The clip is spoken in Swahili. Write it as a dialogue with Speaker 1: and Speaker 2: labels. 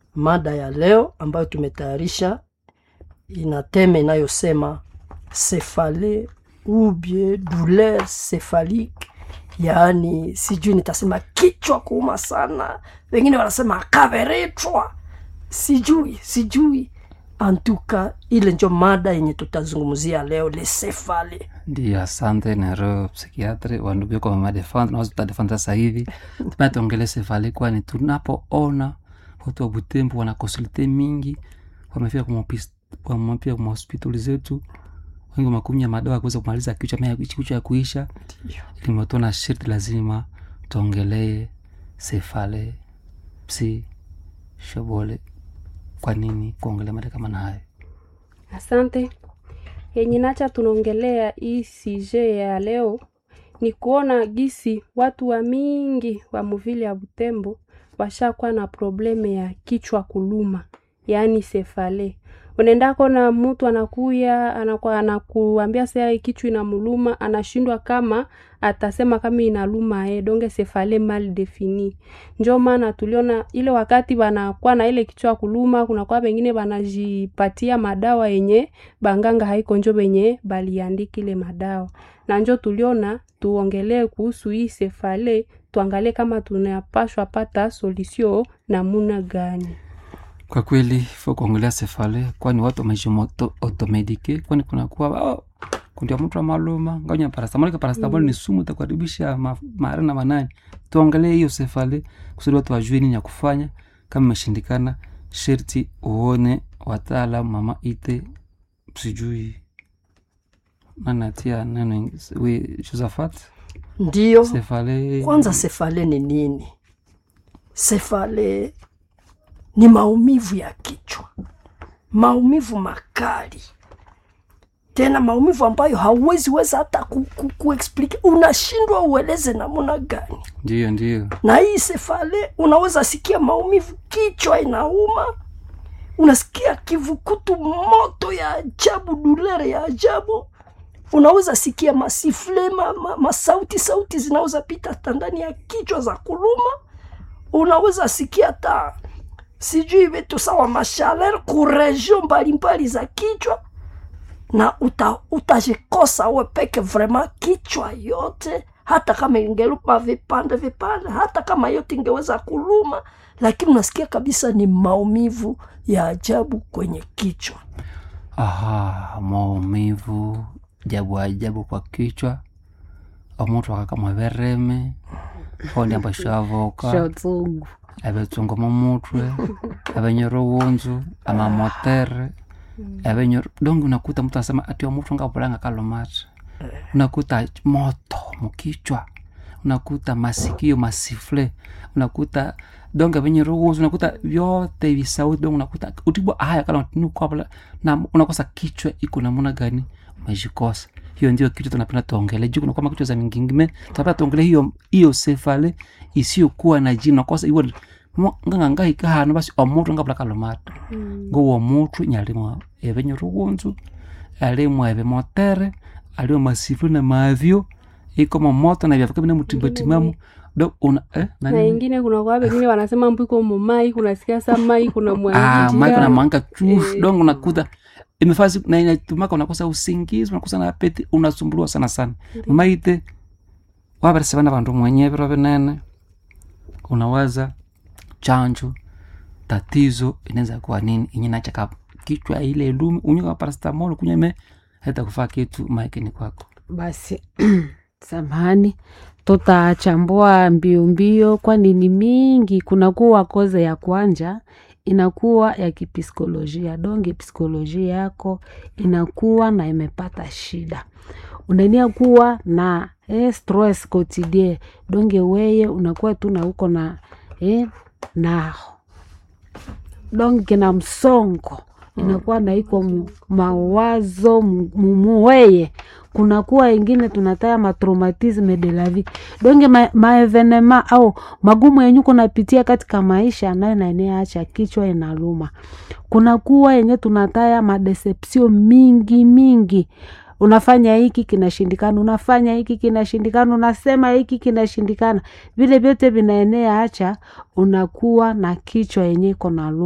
Speaker 1: mada ya leo ambayo tumetayarisha ina teme inayosema cefale ubie douleur cephalique yaani sijui nitasema kichwa kuuma sana wengine wanasema kaveretwa sijui sijui antuka ile njo mada yenye tutazungumzia leo le cefale
Speaker 2: Ndiyo, asante nero psikiatri wandugu yako wamadefanda nawaza tutadefanda sasa hivi tupaya tuongele sefali, kwani tunapoona watu wa Butembo wana konsulte mingi wamefika kumapis- wamepia kwa mahospitali zetu, wengi wamekunywa madawa ya kuweza kumaliza kichwa mea kichwa ya kuisha, limetona shirti lazima tuongelee sefale psi shobole. Kwa nini kuongelea mada kama na hayo?
Speaker 3: Asante. Yenye nacha tunaongelea hii sije ya leo ni kuona gisi watu wa mingi wa muvili ya Butembo washakuwa na probleme ya kichwa kuluma, yaani sefale. Unaenda kona mtu anakuya anakuwa anakuambia saa kichwa inamuluma, anashindwa kama atasema kama inaluma eh, donge sefale mal defini. Njo maana tuliona ile wakati wanakuwa na ile kichwa kuluma, kunakuwa wengine wanajipatia madawa yenye banganga haiko njo benye baliandika ile madawa, na njo tuliona tuongelee kuhusu hii sefale, tuangalie kama tunapashwa pata solution namuna gani.
Speaker 2: Kwa kweli fo kuongelea sefale, kwani watu wamejimoto automedike, kwani kunakuwa oh, kundia mtu wa maluma nganya parastamol. Parastamol ni sumu itakuharibisha ma, mara na manani. Tuongelee hiyo sefale kusudi watu wajue nini ya kufanya. Kama imeshindikana, sherti uone wataalam, mama ite sijui nani atia neno ing- we Josephat
Speaker 1: ndiyo
Speaker 2: sefale
Speaker 1: kwanza sefale ni nini sefale ni maumivu ya kichwa maumivu makali tena maumivu ambayo hauwezi weza hata ku, ku, kuexplike unashindwa ueleze namuna gani
Speaker 2: ndiyo ndiyo
Speaker 1: na hii sefale unaweza sikia maumivu kichwa inauma unasikia kivukutu moto ya ajabu dulere ya ajabu unaweza sikia masifle ma, ma, masauti sauti zinaweza pita hata ndani ya kichwa za kuluma unaweza sikia hata sijui vitu sawa mashaler kuregio mbalimbali za kichwa na uta, utajikosa we peke vrema kichwa yote hata kama ingeluma vipande vipande hata kama yote ingeweza kuluma lakini unasikia kabisa ni maumivu ya ajabu kwenye kichwa
Speaker 2: aha maumivu jabu ajabu kwa kichwa omuntu akakamwa bereme ondi ambashavoka
Speaker 4: shotsungu
Speaker 2: ebetsungu mumutwe ebenyora uwunzu amamotere ebenyora dongi unakuta mtu anasema ati omuntu ngabulanga kalomata unakuta moto mukichwa unakuta masikio masifle unakuta donge venye ruhusu unakuta vyote visauti donge unakuta utibwa haya kala nukwabla na unakosa kichwa iko namuna gani umejikosa hiyo ndio kitu tunapenda tuongele juu kuna kama kitu za mingingime tunapenda tuongele hiyo hiyo sefale isiyokuwa na jina unakosa iwo nganganga ikahano basi omuntu ngabula kalomata ngowo mutu nyalimo ebenye ruhunzu alimo ebe motere alimo masifle na mavyo iko moto na vyafaka bina mutimbatimamo do una eh,
Speaker 3: na
Speaker 2: nani
Speaker 3: ingine kuna kwa wengine wanasema mbwiko mumai kunasikia sa mai kuna
Speaker 2: ah
Speaker 3: mwanjia.
Speaker 2: maiko na mwanga chuf
Speaker 3: Eh.
Speaker 2: dongo unakuta imefasi na inatumaka unakosa usingizi unakosa na apeti unasumbuliwa sana sana maite wabarese bana bandu mwenye biro binene unawaza chanjo tatizo inaweza kuwa nini inyinachaka kichwa ile lumi unyuka parastamol kunywa ime hata kufaa kitu maikini kwako
Speaker 4: basi samahani tutachambua mbio mbio kwani ni mingi kunakuwa koze ya kwanja inakuwa ya kipsikolojia donge psikolojia yako inakuwa na imepata shida unania kuwa na eh, stress quotidien donge weye unakuwa tu na uko na eh, na donge na msongo inakuwa na iko mu- mawazo mu- mumuweye kunakuwa ingine tunataya matraumatisme de la vie donge ma, maevenema au magumu yenye kunapitia katika maisha nayo naeneacha kichwa inaluma kunakuwa yenye tunataya madeception mingi mingi unafanya hiki kinashindikana unafanya hiki kinashindikana unasema hiki kinashindikana vile vyote vinaenea acha unakuwa na kichwa yenye iko na luma